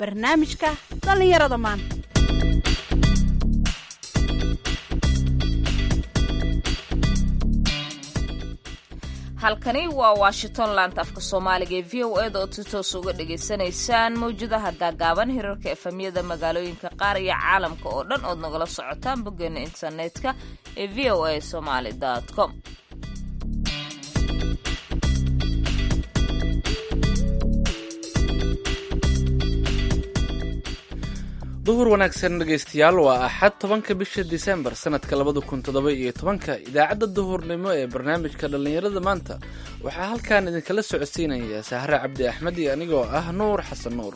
barnaamijka dhallinyarada maanta halkani waa washington laanta afka soomaaliga ee v o eda oo si toos uga dhagaysanaysaan mawjadaha gaagaaban hirarka efamyada magaalooyinka qaar iyo caalamka oo dhan ood nagala socotaan boggeena internetka ee v o a somaly com duhur wanaagsan dhegaystayaal waa axad tobanka bisha disembar sanadka labada kun toddoba iyo tobanka idaacadda duhurnimo ee barnaamijka dhallinyarada maanta waxaa halkan idinkala socodsiinaya sahre cabdi axmed iyo anigoo ah nuur xasan nuur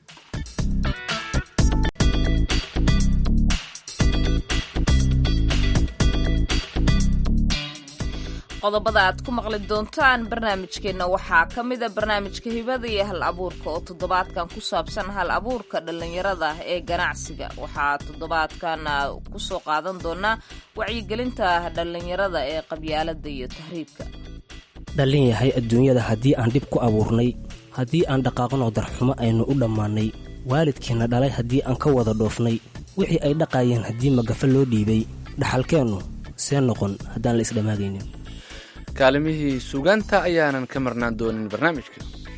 qodobada aad ku maqli doontaan barnaamijkeenna waxaa ka mida barnaamijka hibada iyo hal abuurka oo toddobaadkan ku saabsan hal abuurka dhallinyarada ee ganacsiga waxaa toddobaadkan kusoo qaadan doonaa wacyigelinta dhallinyarada ee qabyaalada iyo tahriibka dhallin yahay adduunyada haddii aan dhib ku abuurnay haddii aan dhaqaaqnoo darxumo aynu u dhammaannay waalidkiinna dhalay haddii aan ka wada dhoofnay wixii ay dhaqaayeen haddii magafa loo dhiibay dhaxalkeennu see noqon haddaan la isdhammaagaynin kaalimihii suugaanta ayaanan ka marnaan doonin barnaamijka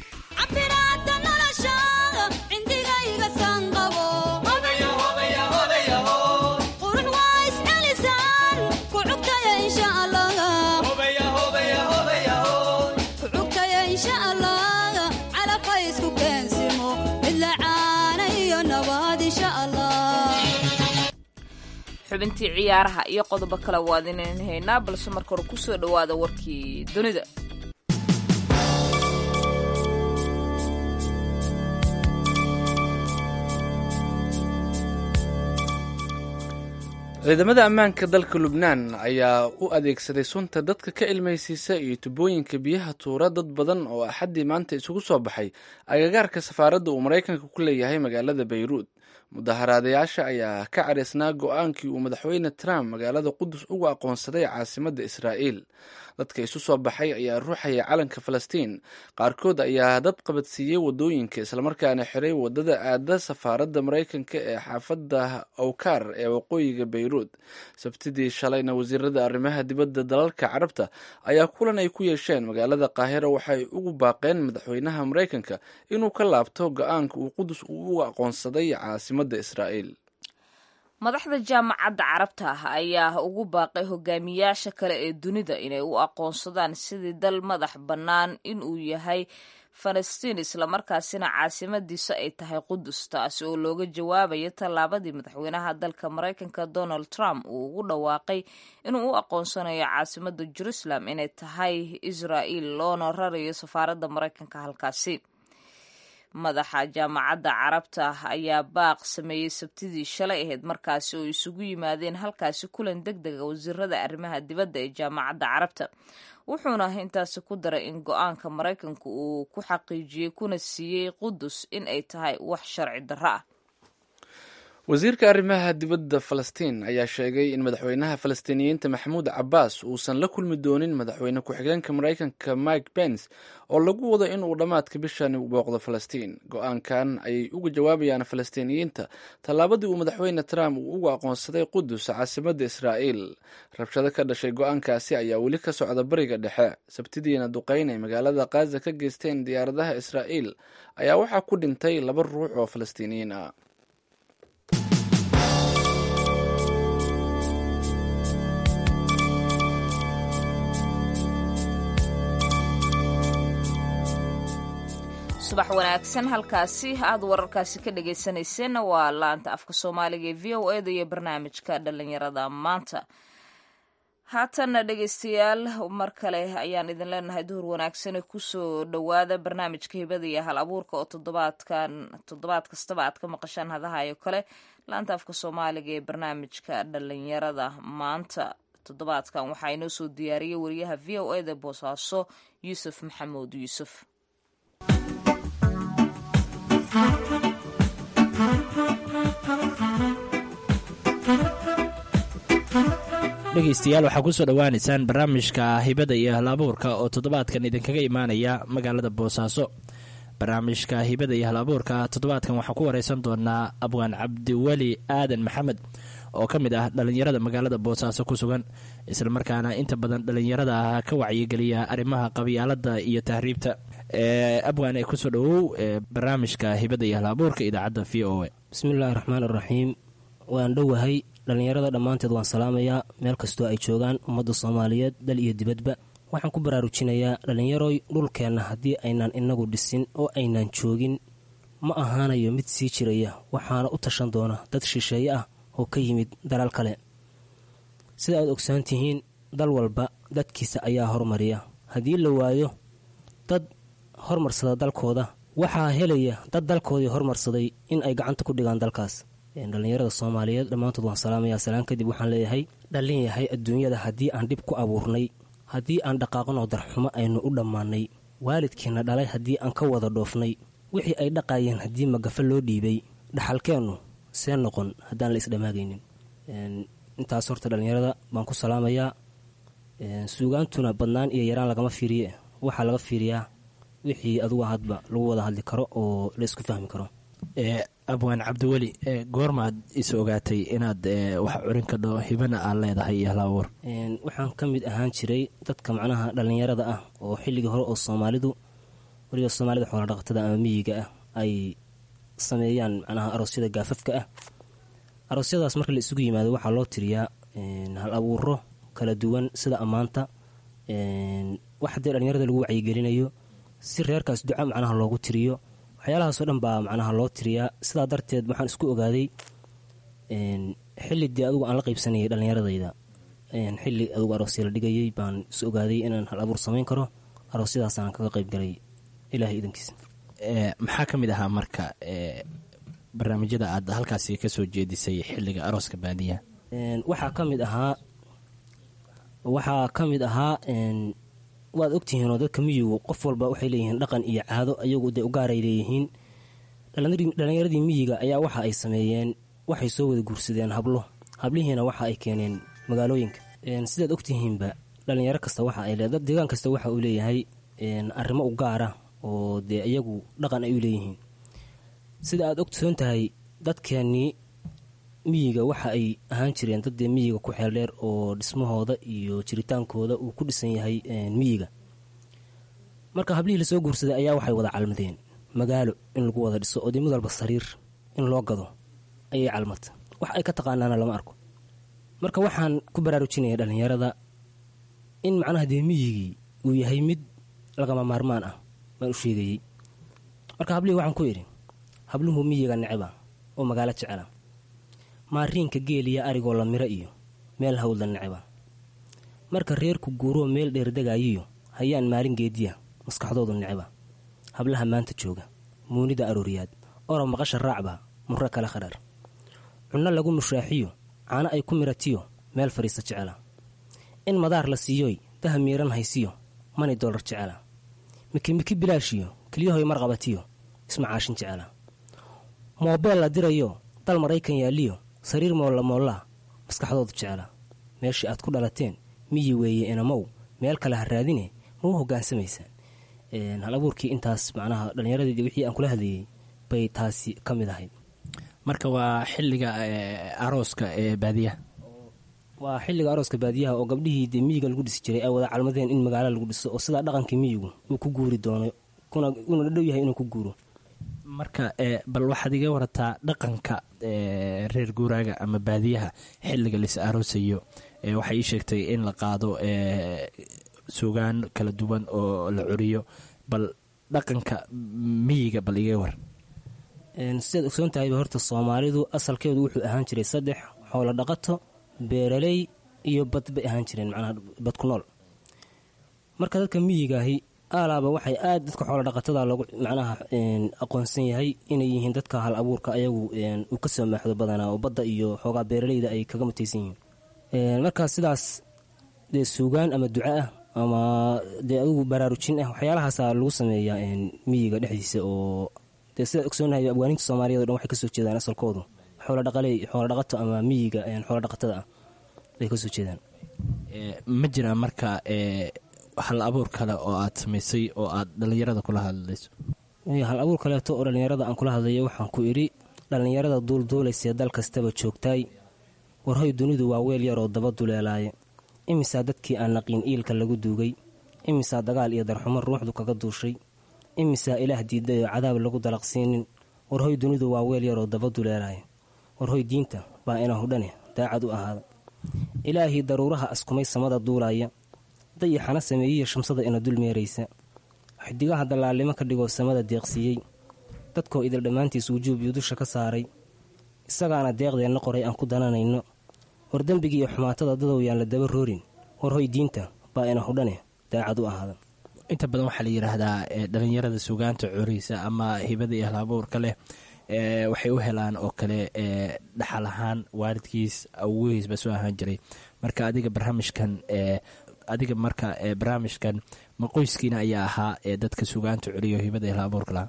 xubintii ciyaaraha iyo qodobo kale waad inayn haynaa balse marka hore kusoo dhowaada warkii dunida ciidamada ammaanka dalka lubnaan ayaa u adeegsaday sunta dadka ka ilmaysiisa iyo tubooyinka biyaha tuura dad badan oo axaddii maanta isugu soo baxay agagaarka safaaradda uu maraykanka ku leeyahay magaalada bayruud mudaharaadayaasha ayaa ka cadhaysnaa go-aankii uu madaxweyne trump magaalada qudus ugu aqoonsaday caasimadda israa'iil dadka isu soo baxay ayaa ruuxaya calanka falastiin qaarkood ayaa dad qabadsiiyey wadooyinka islamarkaana xiray wadada aada safaaradda maraykanka ee xaafadda owkar ee waqooyiga bayruud sabtidii shalayna wasiirada arrimaha dibadda dalalka carabta ayaa kulan ay ku yeesheen magaalada qaahira waxay ugu baaqeen madaxweynaha maraykanka inuu ka laabto go-aanka uu qudus ugu aqoonsaday caasimadda israa'iil madaxda jaamacadda carabta ah ayaa ugu baaqay hogaamiyaasha kale ee dunida inay u aqoonsadaan sidii dal madax bannaan inuu yahay falastiin islamarkaasina caasimadiisa ay tahay qudus taasi oo looga jawaabayo tallaabadii madaxweynaha dalka maraykanka donald trump uu ugu dhawaaqay inuu u aqoonsanayo caasimadda jerusalem inay tahay israa'iil loona rarayo safaaradda maraykanka halkaasi madaxa jaamacadda carabta ayaa baaq sameeyey sabtidii shalay ahayd markaasi oo isugu yimaadeen halkaasi kulan deg dega wasiirada arrimaha dibadda ee jaamacadda carabta wuxuuna intaasi ku daray in go-aanka maraykanku uu ku xaqiijiyey kuna siiyey qudus in ay tahay wax sharci darro ah wasiirka arrimaha dibadda falastiin ayaa sheegay in madaxweynaha falastiiniyiinta maxamuud cabbaas uusan la kulmi doonin madaxweyne ku-xigeenka maraykanka mike pence oo lagu wado inuu dhammaadka bishani booqdo falastiin go-aankan ayay uga jawaabayaan falastiiniyiinta tallaabadii uu madaxweyne trump uu ugu aqoonsaday qudus caasimadda israa'iil rabshado ka dhashay go-aankaasi ayaa weli ka socda bariga dhexe sabtidiina duqeyn ay magaalada khaza ka geysteen diyaaradaha israa'iil ayaa waxaa ku dhintay laba ruux oo falastiiniyiin ah subax wanaagsan halkaasi aad wararkaasi ka dhagaysanayseena waa laanta afka soomaaliga ee v o eda iyo barnaamijka dhallinyarada maanta haatanna dhegaystayaal mar kale ayaan idin leenahay duhur wanaagsane kusoo dhowaada barnaamijka hibada iyo hal abuurka oo toddobaadkan toddobaad kastaba aad ka maqashaan hadahayo kale laanta afka soomaaliga ee barnaamijka dhallinyarada maanta toddobaadkan waxaa inoo soo diyaariyey wariyaha v o eda boosaaso yuusuf maxamuud yuusuf dhegaystayaal waxaa kusoo dhowaanaysaan barnaamijka hibada iyo hal abuurka oo toddobaadkan idinkaga imaanaya magaalada boosaaso barnaamijka hibada iyo hal abuurka toddobaadkan waxaan ku wareysan doonaa abwaan cabdiweli aadan maxamed oo ka mid ah dhallinyarada magaalada boosaaso ku sugan islamarkaana inta badan dhallinyarada ah ka wacyigeliya arrimaha qabyaalada iyo tahriibta abwaan ee kusoo dhowow barnaamijka hibada iyo hal abuurka idaacadda v o a bismillaahi raxmaan iraxiim waan dhowahay dhallinyarada dhammaanteed waan salaamayaa meel kastoo ay joogaan ummadda soomaaliyeed dal iyo dibadba waxaan ku baraarujinayaa dhallinyaroy dhulkeenna haddii aynaan inagu dhisin oo aynaan joogin ma ahaanayo mid sii jiraya waxaana u tashan doona dad shisheeye ah oo ka yimid dalal kale sida aad ogsoon tihiin dal walba dadkiisa ayaa hormariya haddii la waayo dad hormarsada dalkooda waxaa helaya dad dalkoodii hormarsaday in ay gacanta ku dhigaan dalkaas dhallinyarada soomaaliyeed dhammaantood waan salaamayaa salaan kadib waxaan leeyahay dhallin yahay adduunyada haddii aan dhib ku abuurnay haddii aan dhaqaaqanoo darxumo aynu u dhammaannay waalidkiina dhalay haddii aan ka wada dhoofnay wixii ay dhaqaayeen haddii magafa loo dhiibay dhaxalkeennu see noqon haddaan la isdhammaagaynin intaas horta dhallinyarada baan ku salaamayaa suugaantuna badnaan iyo yaraan lagama fiiriye waxaa laga fiiriyaa wixii adugu hadba lagu wada hadli karo oo la isku fahmi karo abwaan cabdiweli goormaad is ogaatay inaad wax curin ka dho hibana aad leedahay iyo halabuur waxaan ka mid ahaan jiray dadka macnaha dhallinyarada ah oo xilligii hore oo soomaalidu weliba soomaalida xooladhaqatada ama miyiga ah ay sameeyaan macnaha aroosyada gaafafka ah aroosyadaas marka la isugu yimaado waxaa loo tiriyaa hal abuuro kala duwan sida ammaanta wax haddee dhallinyarada lagu wacyigelinayo si reerkaas duca macnaha loogu tiriyo waxyaalahaasoo dhan baa macnaha loo tiriyaa sidaa darteed waxaan isku ogaaday xilli dee adugu aan la qaybsanayay dhallinyaradayda xilli adugu aroosya la dhigayay baan is ogaaday inaan hal abuur samayn karo aroosyadaasaan kaga qaybgalay ilaahay idankiisa maxaa ka mid ahaa marka barnaamijyada aad halkaasi kasoo jeedisay xilliga arooska baadiyaha waxaa ka mid ahaa waxaa ka mid ahaa waad ogtihiinoo dadka miyigu qof walba waxay leeyihiin dhaqan iyo caado ayagu dee ugaaray leeyihiin dhallinyaradii miyiga ayaa waxa ay sameeyeen waxay soo wada guursadeen hablo hablihiina waxa ay keeneen magaalooyinka sidaad ogtihiinba dhallinyaro kasta waxa ay le deegaan kasta waxa uu leeyahay arrimo u gaara oo dee iyagu dhaqan ay u leeyihiin sida aad ogsoon tahay dadkeennii miyiga waxa ay ahaan jireen dad dee miyiga ku xeel dheer oo dhismahooda iyo jiritaankooda uu ku dhisan yahay miyiga marka hablihii lasoo guursaday ayaa waxay wada calmadeen magaalo in lagu wada dhiso oo dee mid walba sariir in loo gado ayay calmata wax ay ka taqaanaana lama arko marka waxaan ku baraarujinaya dhallinyarada in macnaha dee miyigii uu yahay mid lagama maarmaan ah baan u sheegayey marka hablihii waxaan ku idhi habluhu miyiga neceba oo magaalo jecela maariinka geeliya arigoo la miro iyo meel hawdla neceba marka reerku guuroo meel dheerdegaayiyo hayaan maalin geediya maskaxdoodu neceba hablaha maanta jooga muunida arooriyaad orob maqasha raacba murro kale khadhar cunno lagu mushaaxiyo caano ay ku miratiyo meel fadhiista jecela in madaar la siiyoy daha miiran haysiyo mani dollar jecela mikimiki bilaashiyo keliyahoy marqabatiyo ismacaashin jecela moobeel la dirayo dal maraykan yaaliyo sariir moolla moollaa maskaxdoodu jecela meeshii aad ku dhalateen miyi weeye inamow meel kale ha raadine ma u hogaansamaysaan hal abuurkii intaas macnaha dhallinyaradii wixii aan kula hadlayey bay taasi ka mid ahayd marka waa xilliga arooska ee baadiyaha waa xilliga arooska baadiyaha oo gabdhihii dee miyiga lagu dhisi jiray ay wada calmadeen in magaalo lagu dhiso oo sidaa dhaqankii miyigu uu ku guuri doono una dhadhow yahay inuu ku guuro marka bal waxaad iga warataa dhaqanka reer guuraaga ama baadiyaha xilliga lais aroosayo waxay ii sheegtay in la qaado suugaan kala duwan oo la curiyo bal dhaqanka miyiga bal iga war sidaad ogsoon tahayba horta soomaalidu asalkeedu wuxuu ahaan jiray saddex xoolo dhaqato beeraley iyo bad bay ahaan jireen macnaha bad ku nool marka dadka miyigaahi aalaaba waxay aad dadka xoolo dhaqatada loogu macnaha aqoonsan yahay inay yihiin dadka hal abuurka ayagu uu ka soo maaxdo badanaa oo badda iyo xoogaa beeraleyda ay kaga mutaysan yihiin markaa sidaas dee suugaan ama duco ah ama dee adigu baraarujin ah waxyaalahaasa lagu sameeyaa miyiga dhexdiisa oo dee sidaad ogsoonahay abwaaninta soomaaliyeed o dhan waxay kasoo jeedaan asalkoodu xooladhaqaley xoolodhaqato ama miyiga xoolodhaqatada ah bay kasoo jeedaan ma jiraan marka hal abuur kale oo aad samaysay oo aad dhallinyarada kula hadlayso hal abuur kaleeto oo dhallinyarada aan kula hadlayo waxaan ku idhi dhallinyarada duulduulaysee dal kastaba joogtaay warhoy dunidu waa weel yaroo daba duleelaaye imisaa dadkii aan naqiin iilka lagu duugay imisaa dagaal iyo darxumo ruuxdu kaga duushay imisaa ilaah diiday oo cadaab lagu dalaqsiinin warhoy dunidu waa weel yaroo daba duleelaaye warhoy diinta baa ina hudhane daacad u ahaada ilaahii daruuraha askumay samada duulaaya dayaxana sameeyiya shamsada ina dul meeraysa xidigaha dallaalnimo ka dhigoo samada deeqsiiyey dadkoo idil dhammaantiis wujuub iyo dusha ka saaray isagaana deeqdeenna qoray aan ku dananayno war dembigii iyo xumaatada dadow yaan la daba roorin war hoy diinta baa ina hudhane daacad u ahaada inta badan waxaa la yidhaahdaa dhalinyarada sugaanta coriisa ama hibada iyo halabuurka leh waxay u helaan oo kale dhaxal ahaan waalidkiis awgihiisba soo ahaan jiray marka adiga barnaamijkan adiga marka barnaamijkan ma qoyskiina ayaa ahaa ee dadka sugaanta celiyo hibada iyo halabuurka lahaa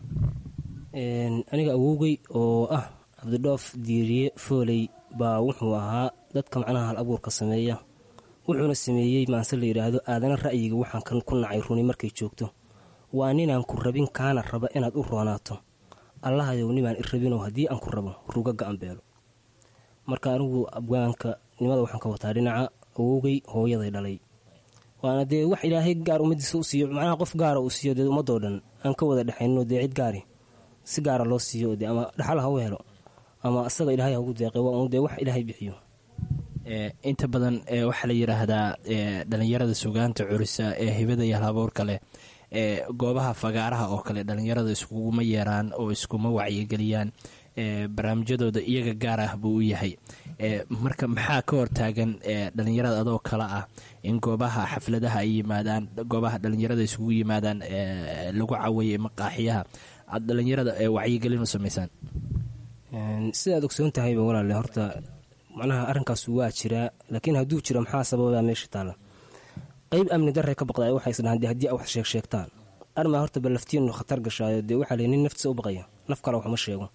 aniga awowgey oo ah cabdidhoof diiriye fooley baa wuxuu ahaa dadka macnaha hal abuurka sameeya wuxuuna sameeyey maanse la yidhaahdo aadana ra'yiga waxaan ku nacay runi markay joogto waa ninaan ku rabin kaana raba inaad u roonaato allahayow nibaan i rabinoo haddii aan ku rabo ruga ga-an beelo marka anigu abwaanka nimada waxaan ka wataa dhinaca awowgey hooyaday dhalay waana dee wax ilaahay gaar ummadiisa u siiyo macnaha qof gaara uu siiyo dee ummadoo dhan aan ka wada dhexayno dee cid gaari si gaara loo siiyo de ama dhaxal ha u helo ama asaga ilaahay ha ugu deeqay waa un dee wax ilaahay bixiyo inta badan waxaa la yidhaahdaa dhalinyarada sugaanta curisa ee hibada iyo halabuurka leh ee goobaha fagaaraha oo kale dhalinyarada iskuguma yeeraan oo iskuma wacyigeliyaan barnaamijyadooda iyaga gaar ah buu u yahay marka maxaa ka hortaagan dhalinyarada adoo kale ah in goobaha xafladaha ay yimaadaan goobaha dhalinyarada isugu yimaadaan lagu caweeye maqaaxiyaha aad dhalinyarada wacyigelin u samaysaan sidaad ogsoon tahayba walaale horta macnaha arrinkaas waa jiraa laakiin hadduu jiro maxaa sababaa meesha taalla qeyb amni darre ka baqda waxay isdhahaan de haddii a wax sheeg sheegtaan armaa horta balaftiinu khatar gashaayo dee waxaa ley nin naftiisa u baqaya naf kale waxuma sheego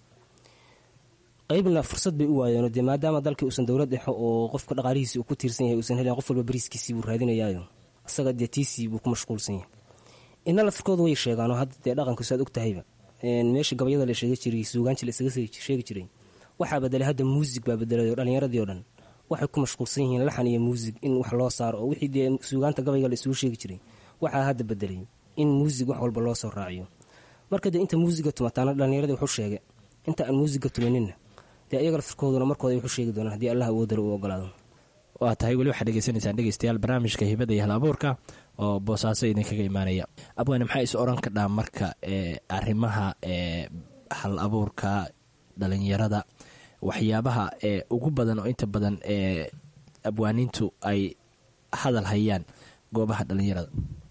qeybna fursad bay u waayeenoo dee maadaama dalkii uusan dowlad dhexo oo qofka dhaqaalihiisii uu ku tiirsan yahay uusan helayn qof walba bariiskiisii buu raadinayaayo asaga dee tiisii buu ku mashquulsan yahay ina lafirkooda way sheegaanoo hadda dee dhaqankiisu aad og tahayba meesha gabayada la sheegi jiray suugaanji la isaga sheegi jiray waxaa bedelay hadda muusig baa bedelay oo dhallinyaradii oo dhan waxay ku mashquulsan yihiin laxan iyo muusig in wax loo saaro oo wixii dee suugaanta gabayga la isugu sheegi jiray waxaa hadda bedelay in muusig wax walba loo soo raaciyo marka dee inta muusiga tumataana dhallinyaradii wuxuu sheegay inta aan muusiga tumaninna dee iyaga lafirkooduna markooda wuxuu sheegi doonaan haddii allah awoodale uu ogolaado waa tahay weli waxaad dhegeysanaysaan dhegeystayaal barnaamijka hibada iyo hal abuurka oo boosaaso idinkaga imaanaya abwaane maxaa is oran kadhaa marka arrimaha hal abuurka dhalinyarada waxyaabaha ugu badan oo inta badan abwaaniintu ay hadal hayaan goobaha dhalinyarada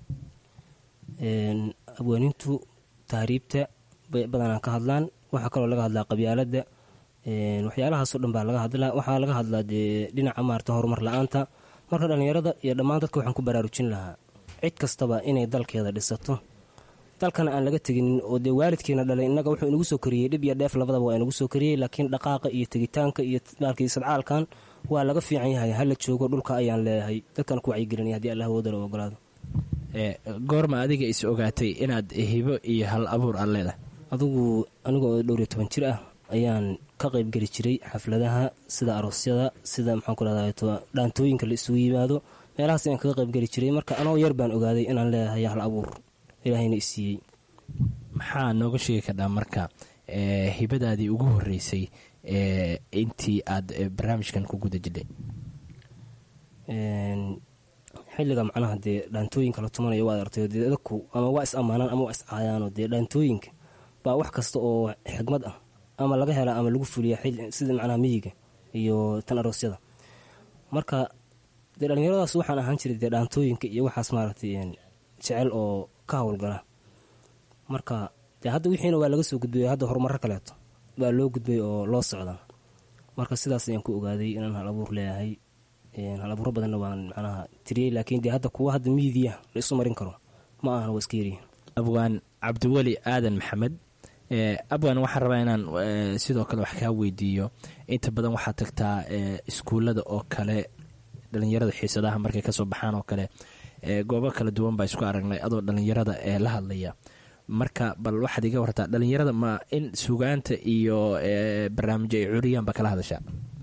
abwaaniintu tahriibta bay badanaa ka hadlaan waxaa kaloo laga hadlaa qabyaaladda waxyaalahaasoo dhan baa laga hadlaa waxaa laga hadlaa dee dhinaca maarata horumar la-aanta marka dhallinyarada iyo dhammaan dadka waxaan ku baraarujin lahaa cid kastaba inay dalkeeda dhisato dalkana aan laga teginin oo dee waalidkiina dhalay innaga wuxuu inagu soo koriyey dhib iyo dheef labadaba waa inagu soo koriyey laakiin dhaqaaqa iyo tegitaanka iyo maalkii sadcaalkan waa laga fiican yahay hala joogo dhulka ayaan leeyahay dadkana ku wacyigelinaya haddii allah woodala ogolaado goorma adiga is ogaatay inaad hibo iyo hal abuur aad leedahay adugu aniga oo dhowr iyo toban jir ah ayaan ka qaybgeli jiray xafladaha sida aroosyada sida maxaan ku rahday dhaantooyinka la isugu yimaado meelahaas ayaan kaga qaybgeli jiray marka anoo yar baan ogaaday inaan leeyahay hal abuur ilaahayna isiiyey maxaa nooga sheegi kardhaa marka hibadaadii ugu horeysay intii aad barnaamijkan ku guda jidhay xilliga macnaha dee dhaantooyinka la tumanayo waad artay dee dadku ama waa is ammaanaan ama waa is caayaanoo dee dhaantooyinka baa wax kasta oo xigmad ah ama laga helaa ama lagu fuliya sida macnaha miyiga iyo tan aroosyada marka dee dhallinyaradaas waxaan ahaan jiray dee dhaantooyinka iyo waxaas maaragtay jecel oo ka howlgala marka dee hadda wixiina waa laga soo gudbay hadda horumarro kaleeto baa loo gudbay oo loo socda marka sidaas ayaan ku ogaaday inaan hal abuur leeyahay hal abuuro badanna waan macnaha tiriyey laakiin dee hadda kuwa hadda miidiya la isu marin karo ma ahan waa iska yaryihin abwaan cabdiweli aadan maxamed abwan waxaan rabaa inaan sidoo kale wax kaa weydiiyo inta badan waxaad tagtaa iskuullada oo kale dhalinyarada xiisadaha markay kasoo baxaan oo kale goobo kala duwan baa isku aragnay adoo dhalinyarada ee la hadlaya marka bal waxaad iga wartaa dhalinyarada ma in sugaanta iyo barnaamijyo ay curiyaanba kala hadashaa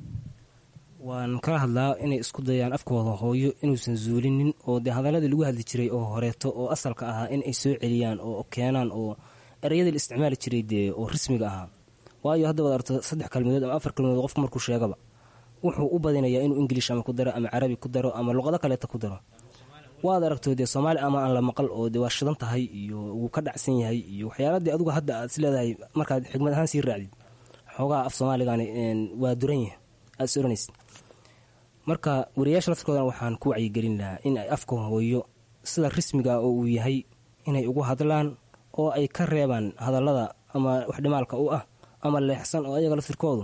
waan kala hadlaa inay isku dayaan afkooda hooyo inuusan zuulinin oo dee hadaladii lagu hadli jiray oo horeeto oo asalka ahaa in ay soo celiyaan oo keenaan oo ereyadii la isticmaali jiray dee oo rasmiga ahaa waayo hadda waad arto saddex kalmadood ama afar kalmadood qofku markuu sheegaba wuxuu u badinayaa inuu ingiliish ama ku daro ama carabi ku daro ama luqado kaleeta ku daro waad aragto dee soomaali ama aan la maqal oo dee waa shidan tahay iyo wuu ka dhacsan yahay iyo waxyaaladii adugu hadda aad is leedahay markaad xigmad ahaan sii raacdid xoogaha af soomaaligani waa duran yahay aad is oranaysid marka wariyaasha laftirkoodana waxaan ku wacyigelin lahaa in ay afka hooyo sida rasmiga oo uu yahay inay ugu hadlaan oo ay ka reebaan hadallada ama wax dhimaalka u ah ama leexsan oo ayaga laftirkoodu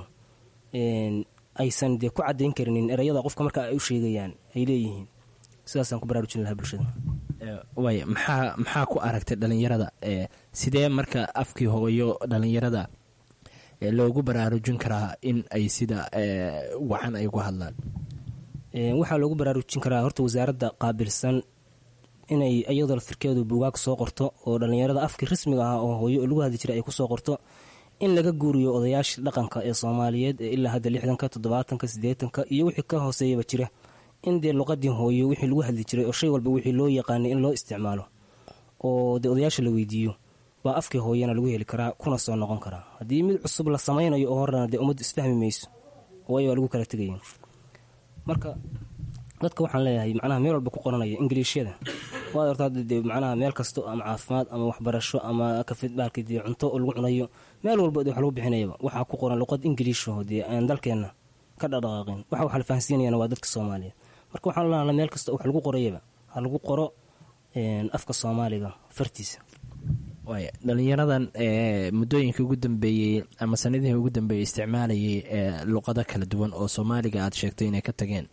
aysan dee ku cadayn karinin ereyada qofka marka ay u sheegayaan ay leeyihiin sidaasaan ku baraarujin lahaa bulshada waay maxaa maxaa ku aragtay dhalinyarada sidee marka afkii hooyo dhalinyarada loogu baraarujin karaa in ay sida wacan ay ugu hadlaan waxaa loogu baraarujin karaa horta wasaaradda qaabilsan inay iyadoo laftirkeedu buugaag soo qorto oo dhalinyarada afkii rasmiga ahaa oo hooyo lagu hadli jiray ay kusoo qorto in laga guuriyo odayaashii dhaqanka ee soomaaliyeed ee ilaa hadda lixdanka toddobaatanka siddeetanka iyo wixii ka hooseeyaba jira in dee luqadii hooyo wixii lagu hadli jiray oo shay walba wixii loo yaqaanay in loo isticmaalo oo dee odayaasha la weydiiyo baa afkii hooyana lagu heli karaa kuna soo noqon karaa haddii mid cusub la samaynayo oo horena dee ummaddu isfahmi mayso waayo waa lagu kala tegaya marka dadka waxaan leeyahay macnaha meel walba ku qoranaya ingiliishyada waad horta hadda dee macnaha meel kasto ama caafimaad ama waxbarasho ama kafidbaalka dee cunto oo lagu cunayo meel walba dee wax lagu bixinayaba waxaa ku qoran luqad ingiliishaho dee aan dalkeenna ka dhadhaqaaqin waxa wax la fahansiinayana waa dadka soomaaliyeed marka waxaan leeyahay meel kasta wax lagu qorayaba ha lagu qoro afka soomaaliga fartiisa waay dhalinyaradan muddooyinka ugu dambeeyey ama sanadihii ugu dambeeyey isticmaalayay luqado kala duwan oo soomaaliga aad sheegtay inay ka tageen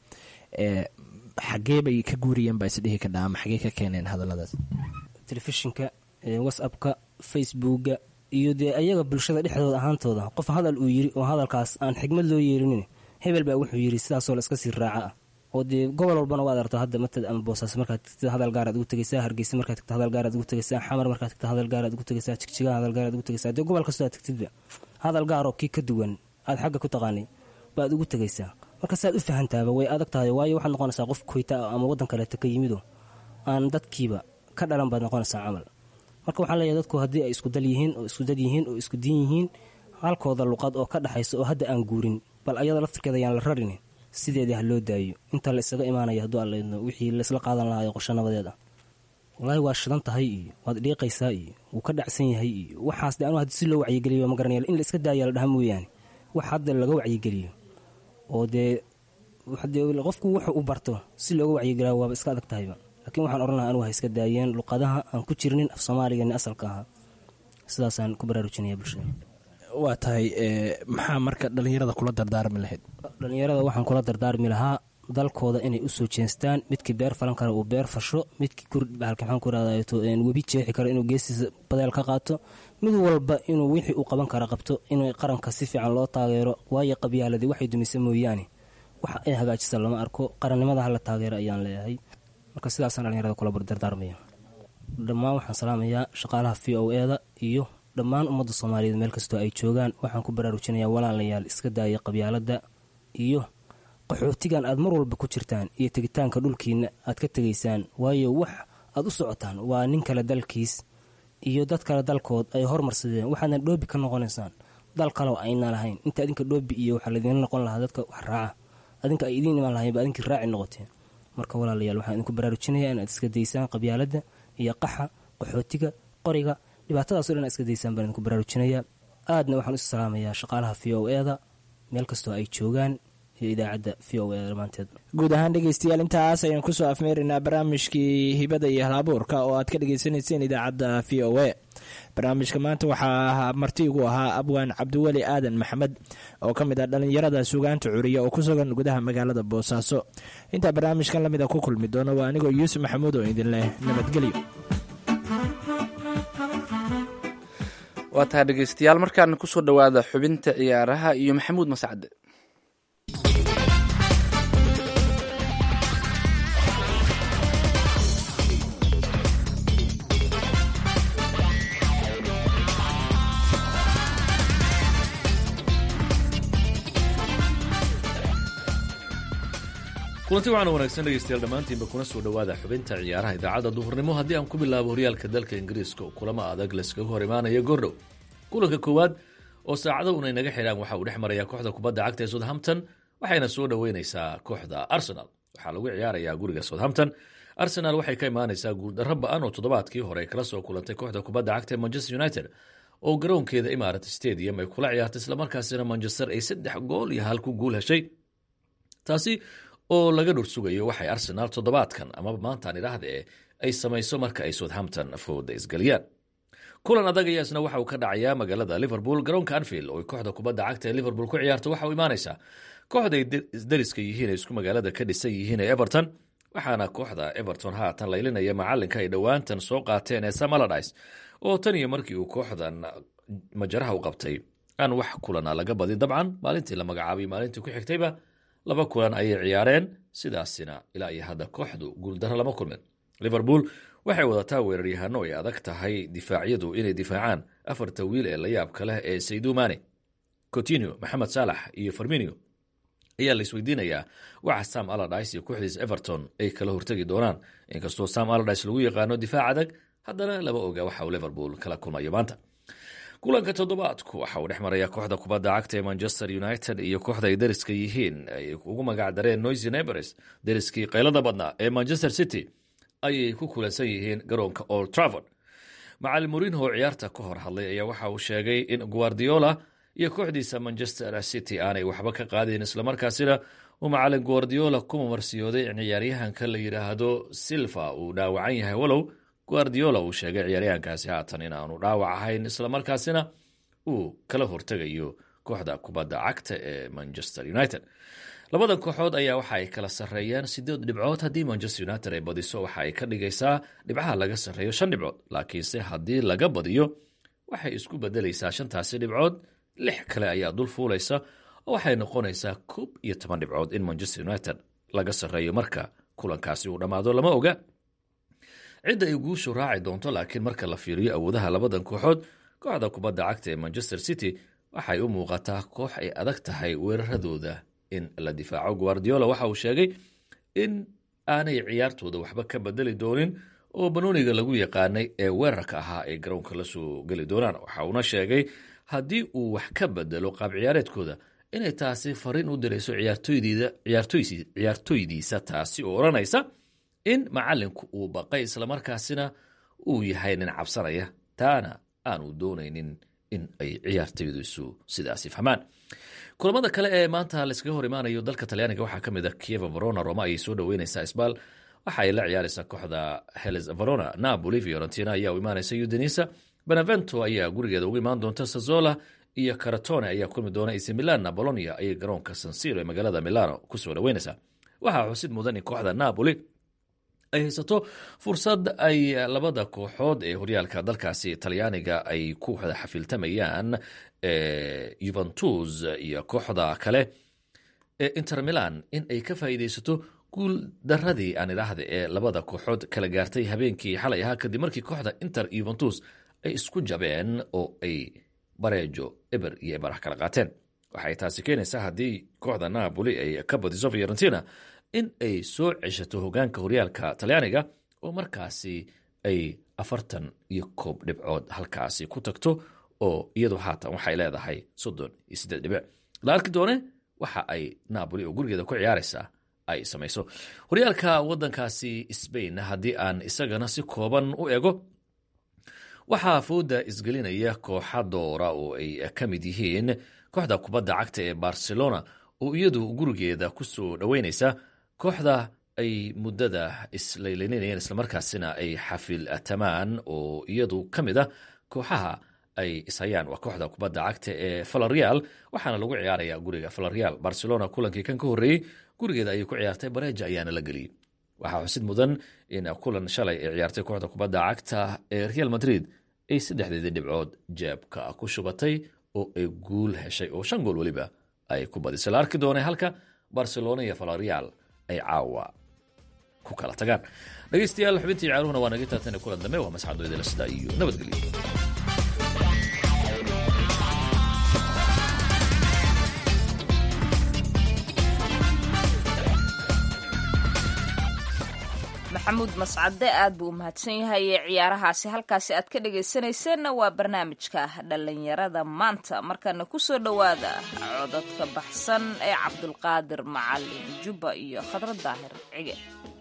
xagee bay ka guuriyeen baa isdhihi kadhaa ama xagee ka keeneen hadalladaas telefishinka whatsappka facebooka iyo dee ayaga bulshada dhexdooda ahaantooda qof hadal uu yiri oo hadalkaas aan xigmad loo yeerinin hebel baa wuxuu yiri sidaasoo la iska sii raaca ah oo dee gobol walbana waad arto hadda matad ama boosaaso markaad tagtid hadal gaaraad ugu tegaysaa hargeysa markaad tagta hadal gaaraad ugu tegaysaa xamar markaad tagta hadal gaaraad ugu tegaysaa jigjigaha hadal gaaraad ugu tegaysaa dee gobol kastoo aad tagtidba hadal gaaroo kii ka duwan aad xagga ku taqaanay baad ugu tegaysaa marka saad u fahantaaba way adag tahay waayo waxaad noqonaysaa qof koyta ah ama waddan kaleeta ka yimido aan dadkiiba ka dhalan baad noqonaysaa camal marka waxaan leeyahay dadku haddii ay isku dal yihiin oo isku dad yihiin oo isku diin yihiin halkooda luqad oo ka dhexaysa oo hadda aan guurin bal ayada laftirkeeda ayaan la rarin sideedii ha loo daayo inta la isaga imaanaya hadduu allaydno wixii laisla qaadan lahaa ee qorsho nabadeed ah walaahi waa shidan tahay iyo waad dhiiqaysaa iyo wuu ka dhacsan yahay iyo waxaas de anu haddi si loo wacyigeliyo ma garanaya in la iska daaya la dhaha mooyaane wax hadda laga wacyigeliyo oo dee dee qofku wuxuu u barto si looga wacyigeliya waaba iska adag tahayba laakiin waxaan odhan lahaa anugu ha iska daayeen luqadaha aan ku jirnin af soomaaligeeni asalka ahaa sidaasaan ku baraarujinaya bulshada waa tahay maxaa marka dhalinyarada kula dardaarmi lahayd dhalinyarada waxaan kula dardaarmi lahaa dalkooda inay usoo jeestaan midkii beer falan kara uu beer fasho midkii kurbahalka maxaan ku irahdato webi jeexi karo inuu geestiisa badeel ka qaato mid walba inuu wixii uu qaban kara qabto inuu qaranka si fiican loo taageero waayo qabyaaladii waxay dumisa mooyaane wax ay hagaajisa lama arko qarannimada hala taageero ayaan leeyahay marka sidaasaan dhalinyarada kula dardaarmaya dhammaan waxaan salaamayaa shaqaalaha v o e da iyo dhammaan ummadda soomaaliyeed meel kastoo ay joogaan waxaan ku baraarujinayaa walaalayaal iska daaya qabyaaladda iyo qaxootigan aad mar walba ku jirtaan iyo tegitaanka dhulkiina aad ka tegaysaan waayo wax aad u socotaan waa nin kale dalkiis iyo dad kale dalkood ay hormarsadeen waxaadna dhoobi ka noqonaysaan dal kaleo ayna lahayn inta adinka dhoobi iyo waxaa ladiinla noqon lahaa dadka wax raaca adinka ay idiin imaan lahayn ba adinkii raaci noqoteen marka walaalayaal waxaan idinku baraarujinayaa inaad iska daysaan qabyaaladda iyo qaxa qaxootiga qoriga dhibaatadaas o dhan aad iska daysaan baan idinku baraarujinayaa aadna waxaan isu salaamayaa shaqaalaha v o e da meel kastoo ay joogaan iyo idaacadda v o e dhammaanteed guud ahaan dhegeystayaal intaas ayaan kusoo afmeeraynaa barnaamijkii hibada iyo halabuurka oo aad ka dhegeysaneyseen idaacadda v o e barnaamijka maanta waxaa marti igu ahaa abwaan cabdiweli aadan maxamed oo ka mid ah dhalinyarada sugaanta curiya oo ku sugan gudaha magaalada boosaaso intaa barnaamijkan lamida ku kulmi doono waa anigoo yuusuf maxamuud oo idin leh nabadgelyo waa tahay dhegeystayaal markaana kusoo dhowaada xubinta ciyaaraha iyo maxamuud mascade kulanti waxaana wanaagsan dhegeystayaal dhammaantiinba kuna soo dhowaada xubinta ciyaaraha idaacadda duhurnimo haddii aan ku bilaabo horyaalka dalka ingiriiska oo kulamo adag layskaga hor imaanaya gordhow kulanka koowaad oo saacado unay naga xidhaan waxa uu dhex marayaa kooxda kubadda cagta ee southampton waxayna soo dhoweyneysaa kooxda arsenal waxaa lagu ciyaarayaa guriga southampton arsenal waxay ka imaaneysaa guuldarro ba-an oo toddobaadkii hore kala soo kulantay kooxda kubadda cagta ee manchester united oo garoonkeeda imarat stadium ay kula ciyaartay islamarkaasina manchester ay saddex gool iyo hal ku guul heshay taasi oo laga dhur sugayo waxay arsenaal toddobaadkan amaba maantaan idhaahda e ay samayso marka ay southampton fooda isgeliyaan kulan adag ayaa isna waxa uu ka dhacayaa magaalada liverpool garoonka anfield oo ay kooxda kubadda cagta ee liverpool ku ciyaarto waxa uu imaaneysaa kooxda ay isdariska yihiin ee isku magaalada ka dhisan yihiin ee everton waxaana kooxda everton haatan laylinaya macalinka ay dhowaantan soo qaateen ee sam aladis oo tan iyo markii uu kooxdan majaraha u qabtay aan wax kulana laga badin dabcan maalintii la magacaabay maalintii ku xigtayba laba kulan ayay ciyaareen sidaasina ilaa iyo hadda kooxdu guuldaro lama kulmin liverpool waxay wadataa weeraryahano ay adag tahay difaacyadu inay difaacaan afarta wiil ee layaabka leh ee saydumane cotinio maxamed saalax iyo farminio ayaa la isweydiinayaa waxa sam aladis iyo kooxdiis everton ay kala hortegi doonaan inkastoo sam aladis lagu yaqaano difaac adag haddana lama oga waxa uu liverpool kala kulmayo maanta kulanka toddobaadku waxa uu dhex maraya kooxda kubadda cagta ee manchester united iyo kooxda ay dariska yihiin ay ugu magac dareen noisy nebers dariskii qaylada badnaa ee manchester city ayay ku kulansan yihiin garoonka old travord macalin murinho oo ciyaarta ka hor hadlay ayaa waxa uu sheegay in guardiola iyo kooxdiisa manchester city aanay waxba ka qaadin islamarkaasina uu macalin guardiola ku mamarsiyooday in ciyaaryahanka la yidhaahdo silva uu dhaawacan yahay walow guardiola uu sheegay ciyaaryahankaasi haatan in aanu dhaawac ahayn islamarkaasina uu kala hortegayo kooxda kubadda cagta ee manchester united labadan kooxood ayaa waxa ay kala sarreeyaan sideed dhibcood haddii manchester united ay badiso waxa ay ka dhigaysaa dhibcaha laga sarreeyo shan dhibcood laakiinse haddii laga badiyo waxay isku bedelaysaa shantaasi dhibcood lix kale ayaa dul fuulaysa oo waxay noqonaysaa koob iyo toban dhibcood in manchester united laga sarreeyo marka kulankaasi uu dhammaado lama oga cidda ay guushu raaci doonto laakiin marka la fiiriyo awoodaha labadan kooxood kooxda kubadda cagta ee manchester city waxay u muuqataa koox ay adag tahay weeraradooda in la difaaco guardiola waxa uu sheegay in aanay ciyaartooda waxba ka bedeli doonin oo banooniga lagu yaqaanay ee weerarka ahaa ay garoonka la soo geli doonaan waxa uuna sheegay haddii uu wax ka bedelo qaab ciyaareedkooda inay taasi fariin u dirayso ciyaartooydiisa taasi oo odhanaysa in macalinku uu baqay islamarkaasina uu yahay nin cabsanaya taana aanu doonaynin in ay ciyaartooydiisu sidaasi fahmaan kulamada kale ee maanta layskaga hor imaanayo dalka talyaaniga waxaa ka mid a kieva verona roma ayay soo dhoweyneysaa sbal waxa ay la ciyaareysaa kooxda heles verona napoli fiorentina ayaa u imaaneysa udinisa benevento ayaa gurigeeda ugu imaan doonta sazola iyo caratone ayaa kulmi doona ac milanna bolonia ayay garoonka sansiro ee magaalada milano kusoo dhoweyneysaa waxaa xusid mudan in kooxda napoli ay haysato fursad ay labada kooxood ee horyaalka dalkaasi talyaaniga ay ku wada xafiiltamayaan juventus iyo kooxda kale ee inter milan in ay ka faa'iideysato guul daradii aan idhaahda ee labada kooxood kala gaartay habeenkii xalay ahaa kadib markii kooxda inter juventus ay isku jabeen oo ay bareejo eber iyo ebarax kala qaateen waxay taasi keenaysaa haddii kooxda napoli ay ka badiso fiorentina in ay soo ceshato hogaanka horyaalka talyaaniga oo markaasi ay afartan iyo koob dhibcood halkaasi ku tagto oo iyadu haatan waxay leedahay soddon iyo siddeed dhibic la arki doone waxa ay napoli oo gurigeeda ku ciyaaraysaa ay samayso horyaalka waddankaasi sbain haddii aan isagana si kooban u ego waxaa fooda isgelinaya kooxa doora oo ay ka mid yihiin kooxda kubadda cagta ee barcelona oo iyadu gurigeeda ku soo dhoweyneysa kooxda ay muddada islaylaynayeen islamarkaasina ay xafiltamaan oo iyadu ka mid a kooxaha ay ishayaan waa kooxda kubadda cagta ee valerial waxaana lagu ciyaaraya guriga valerial barcelona kulankii kan ka horreeyey gurigeeda ayay ku ciyaartay bareja ayaana la geliyey waxaa xusid mudan in kulan shalay ay ciyaartay kooxda kubadda cagta ee real madrid ay saddexdeedii dhibcood jeebka ku shubatay oo ay guul heshay oo shan gool weliba ay ku badisay la arki doonay halka barcelona iyo valerial ay caawa ku kala tagaan dhegeystayaal xubintii ciyaaruhuna waa naga taatan kulan dambe waa masxadoydala sidaa iyo nabadgelyo maxamuud mascade aad buu u mahadsan yahay ee ciyaarahaasi halkaasi aad ka dhagaysanayseena waa barnaamijka dhallinyarada maanta markana kusoo dhowaada codadka baxsan ee cabdulqaadir macalin jubba iyo khadra daahir cige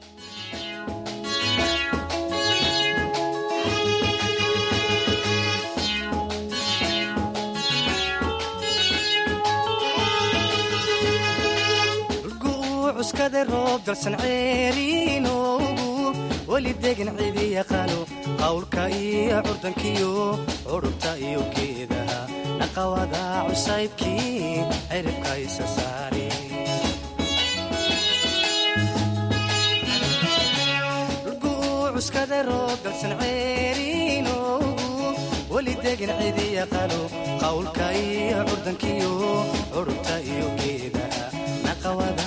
cuskada roob dalsan ceeriinoogu weli degan cidi yaqaano qawlka iyo curdankiyo curubta iyo geedaha naqawada cusaybkii ciribka isa saare cuskada roob dalsan ceeriinoogu weli degan cidi yaqaano qawlka iyo curdankiyo curubta iyo geedaha naqawada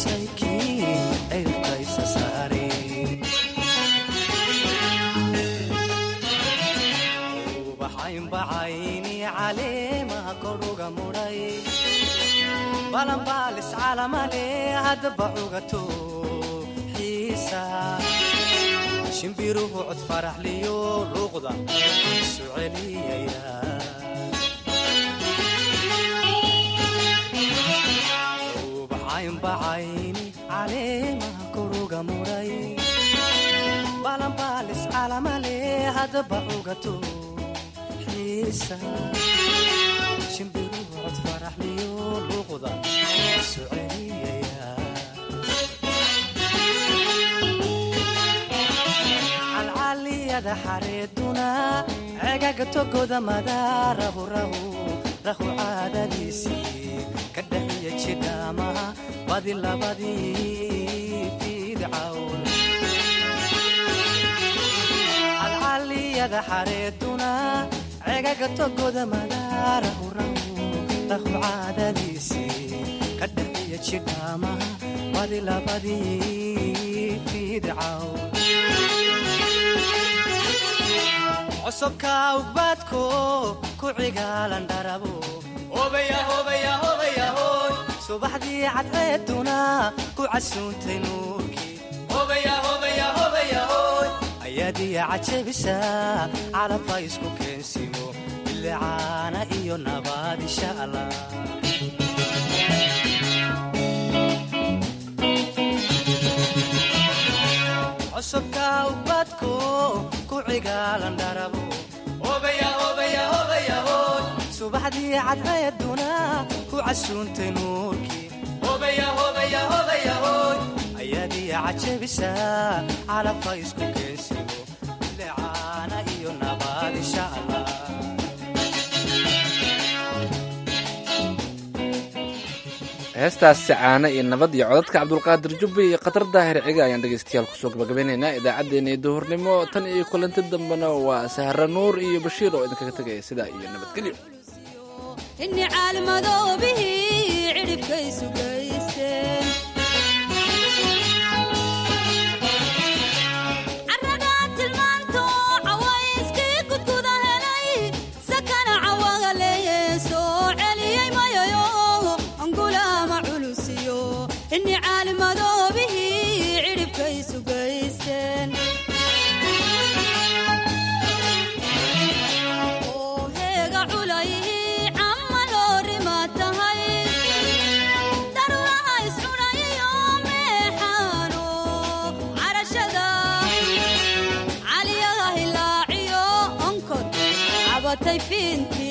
ubaxaynbacayni caleemaha koruga mudhay balanbaalis calamale haddaba cugato xiisa shimbiruhu cod faraxliyo luuqda isu celiyaya bacaynbacayni caleemaha koruga mudhay balanbaalis calamale haddaba cugato xiisa shimbiruhu cod faraxliyo luuqda isu celiyaya calcaliyada xareeduna cegaga togoda madaarahu rahu rahu caadadiisii ka dhaxiya jidhaamaha badi labadii fiidcawn calcaliyada xareeduna cegaga togoda madaarahu rahu rahu caadadiisii ka dhaxiya jidhaamaha badi labadii fiidcawn csobka ugbaadko ku cigaalan dharabo subaxdii cadceeduna ku casuuntay nuurkii ayaadiya cajabisa calabha isku keensimo bilicaana iyo nabaad insha allah csobka ugbaadko ku cigaalan dharabo subaxdii cadceeduna ku casuuntay nuurkii ayaadiya cajabisa calabha isku keensimo bilicaana iyo nabaad insha allah heestaasi caano iyo nabad iyo codadka cabdulqaadir jubbi iyo khatar daahir ciga ayaan dhegaystayaal kusoo gabagabeynaynaa idaacaddeenna iyo duhurnimo tan iyo kulanti dambena waa sahra nuur iyo bashiir oo idinkaga tegaya sidaa iyo nabadgelyo inni caalmadoobihii cidhibkaysu gaysteen carragaa tilmaanto cawayskii gudguda helay sakana cawaga leeyee soo celiyey mayayo angulaama culusiyo inni caalmadoobihii cidhibkaysu gaysteen oo heega culayhii camma loorima tahay daruuraha iscudhayiyo meexaano carashada caliyaha hilaaciyo onkod cabatay fiinti